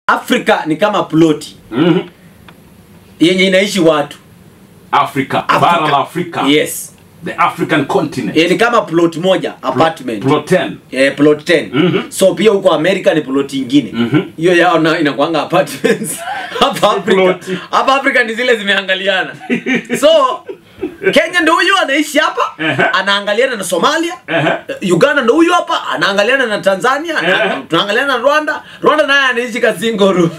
afrika ni kama ploti Mhm. yenye inaishi watu Afrika, Afrika. bara la Afrika. yes The African continent. Eh, ni kama plot moja apartment Plot 10. Eh, plot 10 Mhm. so pia huko america ni plot ingine Mhm. hiyo yao na inakwanga apartments hapa afrika ploti. hapa afrika ni zile zimeangaliana so kenya ndo huyu anaishi hapa Ehe. anaangaliana na somalia Ehe. uganda ndo huyu hapa anaangaliana na tanzania ana- Ehe. tunaangaliana na rwanda rwanda naye anaishi kasingoro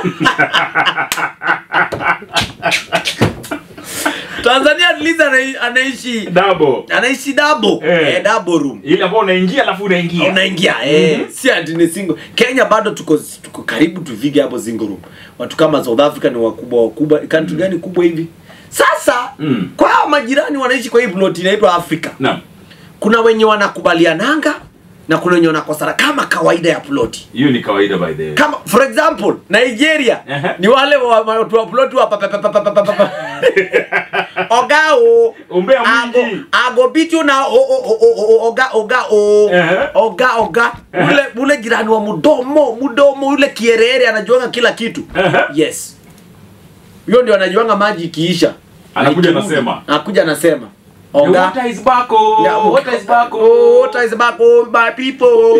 tanzania at least anai- anaishi Double. anaishi dabo Eh. eh, double room Ile ambayo unaingia alafu unaingia. unaingia eh, si ati ni single kenya bado tuko tuko karibu tuvige hapo single room watu kama south africa ni wakubwa wakubwa country gani kubwa hivi sasa Mm. kwa hao majirani wanaishi kwa hii plot inaitwa africa Naam. kuna wenye wanakubaliananga na kuna wenye wanakosana kama kawaida ya ploti Hiyo ni kawaida by the way. kama for example nigeria Ehe. ni wale wa- watu wa ploti wa pa- pa- pa- pa- pa- pa- pa- pa. ogao Umbea ago mwingi. ago bitu na o, o, o, o, o, oga oga o Ehe. oga oga ule ule jirani wa mudomo mudomo ule kierere anajuanga kila kitu Ehe. yes huyo ndio anajuanga maji ikiisha Anakuja Na ikirudi, anasema. anakuja anasema The oga water is back. oh. Yeah, Water is back. Oh, oh. water is back, oh, my people.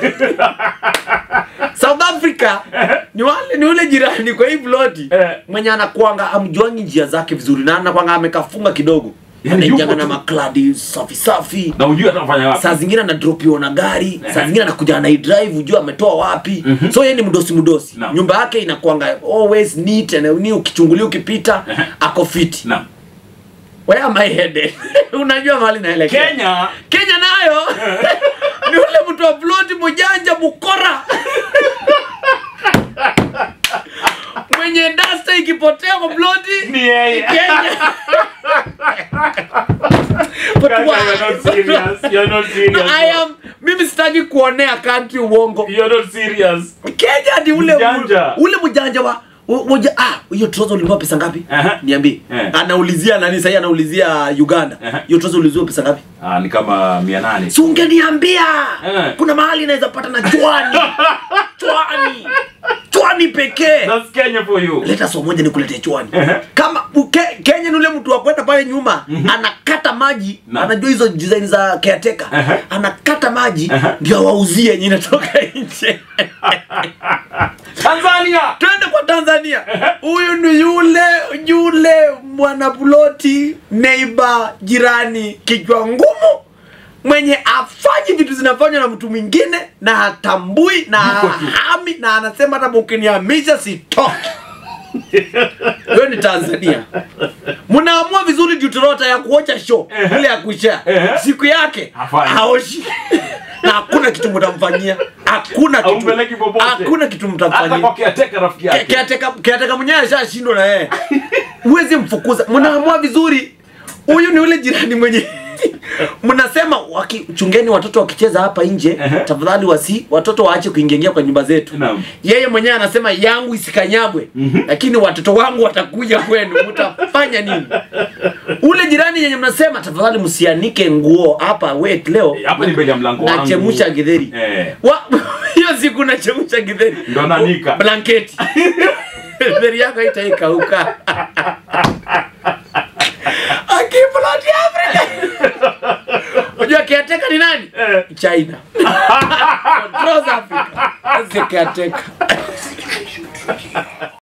South Africa ni wale ni ule jirani kwa hii ploti Eh. mwenye anakuanga amjuangi njia zake vizuri na anakuanga amekafunga kidogo Yani anaingianga yuko na tu. makladi safi safi Na ujue atafanya wapi. saa zingine anadropiwa na gari saa zingine anakuja anaidrive ujua ametoa wapi so yeye ni mdosi mdosi Naam. nyumba yake inakuanga always neat and ni ukichungulia ukipita ako fiti Naam. where am I headed unajua mahali naelekea Kenya Kenya nayo ni ule mtu wa ploti mjanja mukora mwenye dasta ikipotea kwa ploti ni yeye. Kenya. But Kaka, why? you're not serious. You're not serious. No, I am mimi sitaki kuonea country uongo. You're not serious. Kenya ni ule Mjanja. ule mjanja wa u- uja ah hiyo trouser ulinunua pesa ngapi? Aha. Niambie. Eh. Anaulizia nani sasa anaulizia Uganda. Aha. Hiyo trouser uliziwa pesa ngapi? Ah, ni kama 800. si ungeniambia Eh. kuna mahali inaweza pata na chwani chwani chwani pekee That's Kenya for you. leta so moja nikuletee chwani Ehe. kama uke, kenya ni ule mtu wa kwenda pale nyuma anakata maji Na. anajua hizo design za caretaker Ehe. anakata maji Ehe. ndio awauzie yenye inatoka nje Tanzania. twende kwa tanzania huyu ni yule yule mwanaploti neiba jirani kichwa ngumu mwenye afanyi vitu zinafanywa na mtu mwingine na hatambui na Yuko tu. hami na anasema hata mkinihamisha sitoki hiyo ni tanzania mnaamua vizuri juturota ya kuocha show Ehe. ile ya kushare Ehe. siku yake Hafanyi. haoshi na hakuna kitu mtamfanyia hakuna kitu Haumpeleki popote. hakuna kitu Hata mtamfanyia kwa kiateka rafiki yake. kiateka kiateka mwenyewe ashashindwa na yeye huwezi mfukuza mnaamua vizuri huyu ni ule jirani mwenye mnasema waki, chungeni watoto wakicheza hapa nje Ehe. tafadhali wasi watoto waache kuingiingia kwa nyumba zetu Naam. yeye mwenyewe anasema yangu isikanyagwe lakini watoto wangu watakuja kwenu mtafanya nini ule jirani yenye mnasema tafadhali msianike nguo hapa wet leo Hapa ni mbele ya mlango wangu. nachemsha githeri Eh. Wa- hiyo siku nachemsha githeri Ndo nanika. blanketi githeri yako itaikauka akiploti afrika unajua kiateka ni nani Eh. china Controls africa That's the caretaker